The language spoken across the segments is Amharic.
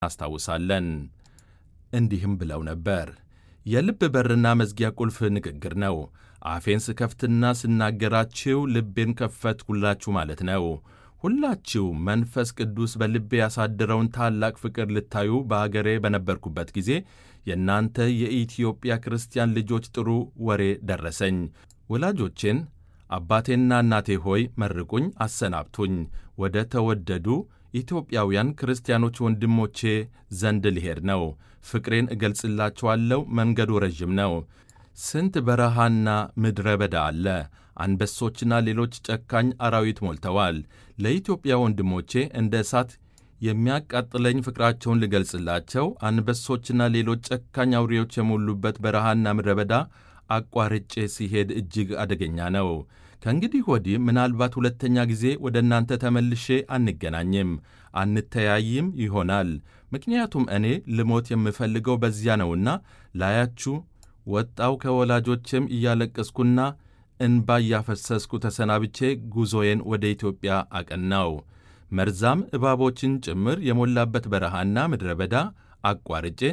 እናስታውሳለን። እንዲህም ብለው ነበር። የልብ በርና መዝጊያ ቁልፍ ንግግር ነው። አፌን ስከፍትና ስናገራችሁ ልቤን ከፈትኩላችሁ ማለት ነው። ሁላችሁ መንፈስ ቅዱስ በልቤ ያሳደረውን ታላቅ ፍቅር ልታዩ በአገሬ በነበርኩበት ጊዜ የእናንተ የኢትዮጵያ ክርስቲያን ልጆች ጥሩ ወሬ ደረሰኝ። ወላጆቼን አባቴና እናቴ ሆይ መርቁኝ፣ አሰናብቱኝ። ወደ ተወደዱ ኢትዮጵያውያን ክርስቲያኖች ወንድሞቼ ዘንድ ልሄድ ነው። ፍቅሬን እገልጽላችኋለሁ። መንገዱ ረዥም ነው። ስንት በረሃና ምድረ በዳ አለ። አንበሶችና ሌሎች ጨካኝ አራዊት ሞልተዋል። ለኢትዮጵያ ወንድሞቼ እንደ እሳት የሚያቃጥለኝ ፍቅራቸውን ልገልጽላቸው አንበሶችና ሌሎች ጨካኝ አውሬዎች የሞሉበት በረሃና ምድረ በዳ አቋርጬ ሲሄድ እጅግ አደገኛ ነው። ከእንግዲህ ወዲህ ምናልባት ሁለተኛ ጊዜ ወደ እናንተ ተመልሼ አንገናኝም፣ አንተያይም ይሆናል። ምክንያቱም እኔ ልሞት የምፈልገው በዚያ ነውና ላያችሁ ወጣው ከወላጆቼም እያለቀስኩና እንባ እያፈሰስኩ ተሰናብቼ ጉዞዬን ወደ ኢትዮጵያ አቀናው። መርዛም እባቦችን ጭምር የሞላበት በረሃና ምድረ በዳ አቋርጬ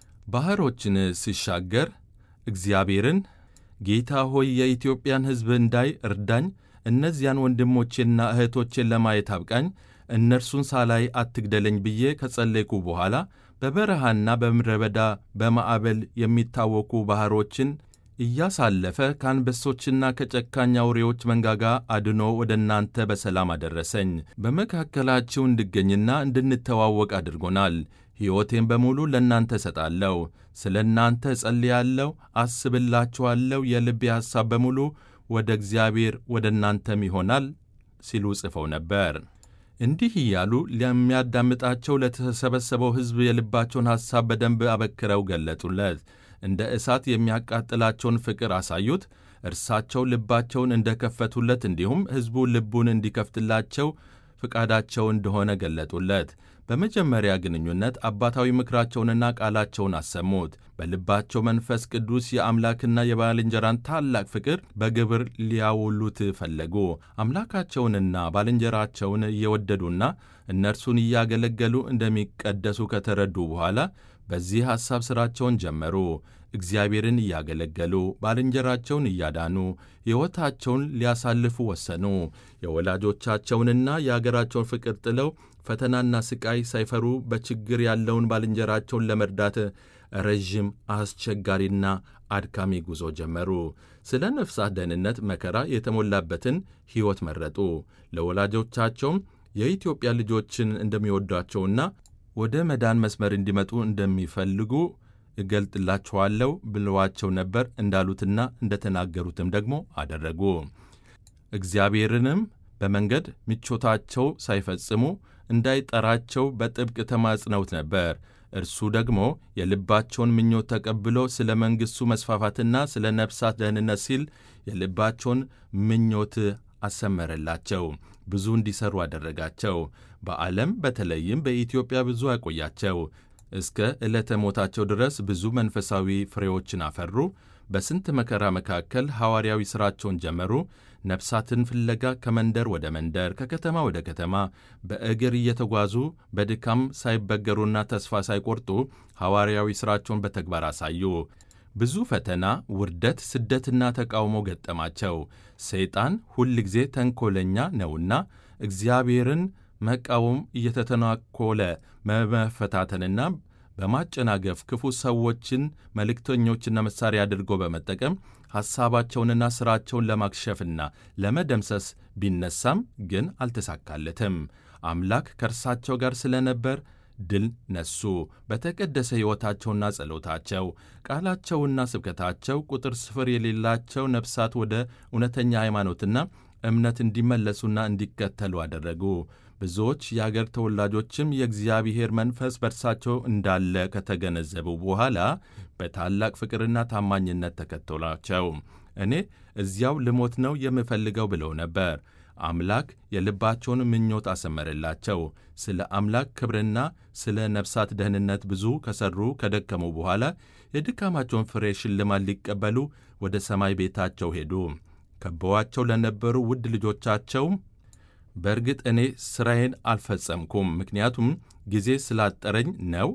ባሕሮችን ሲሻገር እግዚአብሔርን ጌታ ሆይ የኢትዮጵያን ሕዝብ እንዳይ እርዳኝ፣ እነዚያን ወንድሞቼና እህቶቼን ለማየት አብቃኝ፣ እነርሱን ሳላይ አትግደለኝ ብዬ ከጸለይኩ በኋላ በበረሃና በምድረ በዳ በማዕበል የሚታወኩ ባሕሮችን እያሳለፈ ከአንበሶችና ከጨካኝ አውሬዎች መንጋጋ አድኖ ወደ እናንተ በሰላም አደረሰኝ። በመካከላችሁ እንድገኝና እንድንተዋወቅ አድርጎናል። ሕይወቴን በሙሉ ለእናንተ እሰጣለሁ። ስለ እናንተ እጸልያለሁ፣ አስብላችኋለሁ። የልቤ ሐሳብ በሙሉ ወደ እግዚአብሔር ወደ እናንተም ይሆናል ሲሉ ጽፈው ነበር። እንዲህ እያሉ ለሚያዳምጣቸው ለተሰበሰበው ሕዝብ የልባቸውን ሐሳብ በደንብ አበክረው ገለጡለት። እንደ እሳት የሚያቃጥላቸውን ፍቅር አሳዩት። እርሳቸው ልባቸውን እንደከፈቱለት እንዲሁም ሕዝቡ ልቡን እንዲከፍትላቸው ፍቃዳቸው እንደሆነ ገለጡለት። በመጀመሪያ ግንኙነት አባታዊ ምክራቸውንና ቃላቸውን አሰሙት። በልባቸው መንፈስ ቅዱስ የአምላክና የባልንጀራን ታላቅ ፍቅር በግብር ሊያውሉት ፈለጉ። አምላካቸውንና ባልንጀራቸውን እየወደዱና እነርሱን እያገለገሉ እንደሚቀደሱ ከተረዱ በኋላ በዚህ ሐሳብ ሥራቸውን ጀመሩ። እግዚአብሔርን እያገለገሉ ባልንጀራቸውን እያዳኑ ሕይወታቸውን ሊያሳልፉ ወሰኑ። የወላጆቻቸውንና የአገራቸውን ፍቅር ጥለው ፈተናና ሥቃይ ሳይፈሩ በችግር ያለውን ባልንጀራቸውን ለመርዳት ረዥም አስቸጋሪና አድካሚ ጉዞ ጀመሩ። ስለ ነፍሳት ደህንነት መከራ የተሞላበትን ሕይወት መረጡ። ለወላጆቻቸውም የኢትዮጵያ ልጆችን እንደሚወዷቸውና ወደ መዳን መስመር እንዲመጡ እንደሚፈልጉ እገልጥላችኋለሁ ብለዋቸው ነበር። እንዳሉትና እንደተናገሩትም ደግሞ አደረጉ። እግዚአብሔርንም በመንገድ ምቾታቸው ሳይፈጽሙ እንዳይጠራቸው በጥብቅ ተማጽነውት ነበር። እርሱ ደግሞ የልባቸውን ምኞት ተቀብሎ ስለ መንግሥቱ መስፋፋትና ስለ ነፍሳት ደህንነት ሲል የልባቸውን ምኞት አሰመረላቸው። ብዙ እንዲሠሩ አደረጋቸው። በዓለም በተለይም በኢትዮጵያ ብዙ አቆያቸው። እስከ ዕለተ ሞታቸው ድረስ ብዙ መንፈሳዊ ፍሬዎችን አፈሩ። በስንት መከራ መካከል ሐዋርያዊ ሥራቸውን ጀመሩ። ነፍሳትን ፍለጋ ከመንደር ወደ መንደር፣ ከከተማ ወደ ከተማ በእግር እየተጓዙ በድካም ሳይበገሩና ተስፋ ሳይቆርጡ ሐዋርያዊ ሥራቸውን በተግባር አሳዩ። ብዙ ፈተና፣ ውርደት፣ ስደትና ተቃውሞ ገጠማቸው። ሰይጣን ሁል ጊዜ ተንኰለኛ ነውና እግዚአብሔርን መቃወም እየተተናኮለ በመፈታተንና በማጨናገፍ ክፉ ሰዎችን መልእክተኞችና መሣሪያ አድርጎ በመጠቀም ሐሳባቸውንና ሥራቸውን ለማክሸፍና ለመደምሰስ ቢነሳም ግን አልተሳካለትም። አምላክ ከእርሳቸው ጋር ስለነበር ድል ነሱ። በተቀደሰ ሕይወታቸውና ጸሎታቸው፣ ቃላቸውና ስብከታቸው ቁጥር ስፍር የሌላቸው ነፍሳት ወደ እውነተኛ ሃይማኖትና እምነት እንዲመለሱና እንዲከተሉ አደረጉ። ብዙዎች የአገር ተወላጆችም የእግዚአብሔር መንፈስ በእርሳቸው እንዳለ ከተገነዘቡ በኋላ በታላቅ ፍቅርና ታማኝነት ተከተሏቸው። እኔ እዚያው ልሞት ነው የምፈልገው ብለው ነበር። አምላክ የልባቸውን ምኞት አሰመረላቸው። ስለ አምላክ ክብርና ስለ ነፍሳት ደህንነት ብዙ ከሠሩ ከደከሙ በኋላ የድካማቸውን ፍሬ ሽልማት ሊቀበሉ ወደ ሰማይ ቤታቸው ሄዱ። ከበዋቸው ለነበሩ ውድ ልጆቻቸው በእርግጥ እኔ ሥራዬን አልፈጸምኩም፣ ምክንያቱም ጊዜ ስላጠረኝ ነው